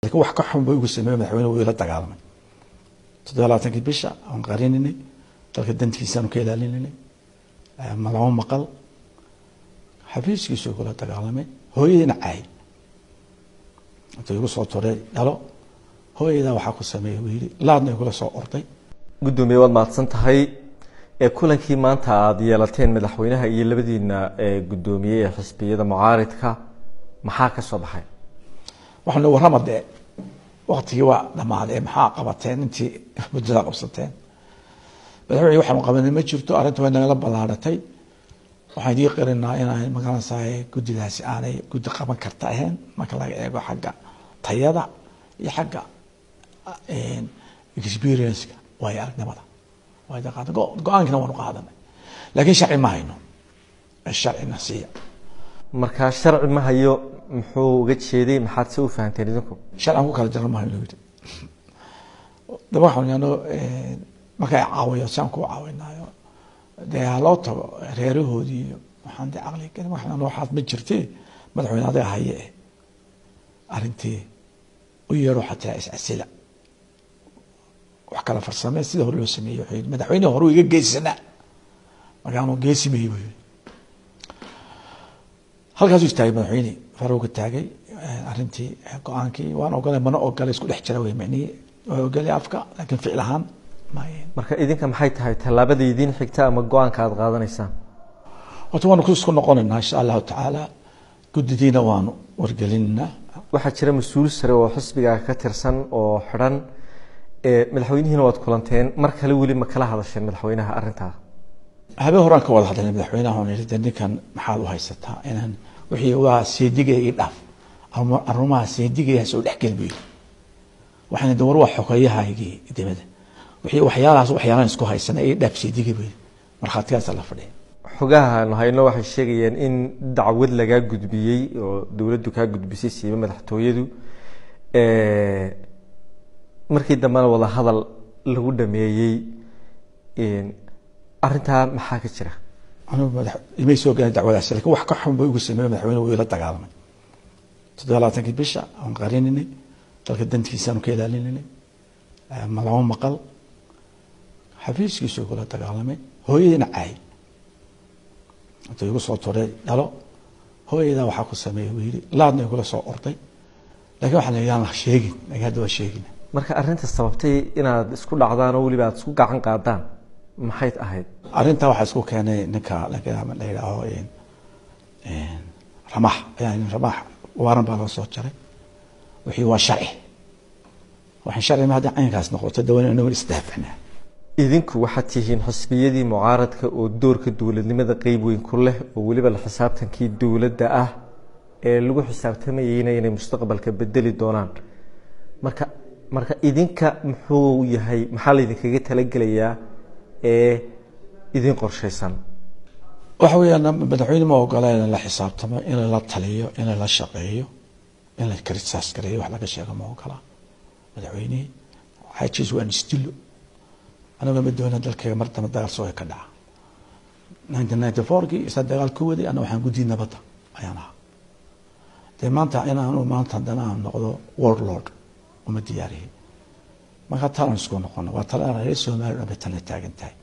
lakiin wax ka xun ba igu sameeye madaxweyne wuu ila dagaalamay toddoba labaatankii bisha aan qarininay dalka dantiisaanu ka ilaalinanay malamo maqal xafiiskiisu igula dagaalamay hooyadiina caay intuu igu soo turay dhalo hooyadaa waxaa ku sameeyey buu yidhi laadna igula soo orday guddoomiye waad mahadsan tahay ee kulankii maanta aada yeelateen madaxweynaha iyo labadiina guddoomiye ee xisbiyada mucaaridka maxaa ka soo baxay waxaan i warrama dee waktigii waa dhamaaday maxaa qabateen intii muddada qabsateen madaxweyne waxaanu qabanay ma jirto arrinta way nagala ballaaratay waxaan idii qarinaa inaan magaranaysaay guddidaasi aanay guddi qaban karta ahayn marka laga eego xagga tayada iyo xagga experienceka waayo aragnimada go-aankina waanu qaadanay laakiin sharci ma hayno sharcina siiya markaa sharci ma hayo muxuu uga jeeday maxaad se u fahanteen idinku sharcian ku kala jara ma hayno yidhi daba waxaan ano markay caawiyo si aan ku caawinayo dee haloo tago reerahoodii iyo waxaan dee caqli gelin waxaan waxaad ma jirtee madaxweyne adiga haye eh arrintii u yeero xataa iscasila wax kala farsamee sida hore loo sameeyey wuxuu yidhi madaxweynehi hore iga geysana markaanu geesimayey buu yidhi halkaasuu istaagay madaxweyne faruuga taagay arrintii go-aankii waan ogolay mana ogolay isku dhex jira wey micnihii waa ogolay afka laakiin ficil ahaan marka idinka maxay tahay tallaabada idiin xigta ama go-aanka aada qaadanaysaan horta waanu isku noqonaynaa insha allahu tacaala guddidiina waanu wargelinaa waxaa jira mas-uul sare oo xisbigaa ka tirsan oo xidhan madaxweynihiina waad kulanteen mar kale weli ma kala hadasheen madaxweynaha arrintaa habeen horaan ka wada hadlay madaxweynaha on yidhi de ninkan maxaad u haysataa inaan wixii waa seedigaya ii dhaaf arrimaha seedigayaas oo dhexgel buu yidhi waxaan de war waa xogeeyahaygii dibada wixii waxyaalahaas waxyaalaan isku haysana ii dhaaf seediga buu yidhi markhaatigaasa la fadhiya xogaha aanu hayno waxay sheegayeen in dacwad lagaa gudbiyey oo dowladdu kaa gudbisay siiba madaxtooyadu markii dambena wada hadal lagu dhameeyey arintaa maxaa ka jira anugu madax imay soo galeen dacwadaas lakin wax ka xun ba igu sameeye madaxweyne wuu ila dagaalamay toddoba labaatankii bisha aan qarininay dalka dantiisaanu ka ilaalinanay malamo maqal xafiiskiisu igula dagaalamay hooyadiina caay intuu igu soo turay dhalo hooyadaa waxaa ku sameeyey buu yidhi laadna igula soo orday lakin waxaan yaan sheegin lakin hadda waa sheegina marka arrinta sababtay inaad isku dhacdaan oo weliba aad isku gacan qaadaan maxay ahayd arrintaa waxaa isku keenay ninka la yidhaaho ramax ramax waaran baa loo soo jaray wixii waa sharci waxaan sharci ma haddii caynkaas noqoto dawan inagu isdaafacnaa idinku waxaad tihiin xisbiyadii mucaaradka oo doorka dowladnimada qeyb weyn ku leh oo weliba la xisaabtankii dowladda ah ee lagu xisaabtamayeyna inay mustaqbalka bedeli doonaan marka marka idinka muxuu yahay maxaa laydinkaga talagelayaa ee idin qorshaysan waxa weeyaan madaxweyne ma ogola in la xisaabtamo in la taliyo in la shaqeeyo in la krisaas gareeyo wax laga sheego ma ogola madaxweynihii xaajiis waan isdilo anaga ma doona dalkayga mar dambe dagaal soo ka dhaca nineteen ninety fourkii isa dagaal ku waday ana waxaan guddi nabadda ayaan ahaa dee maanta inaanu maanta haddana aan noqdo world lord uma diyaarihi marka talan isku noqono waa talan reer soomaaliya dhan bay tala taagan tahay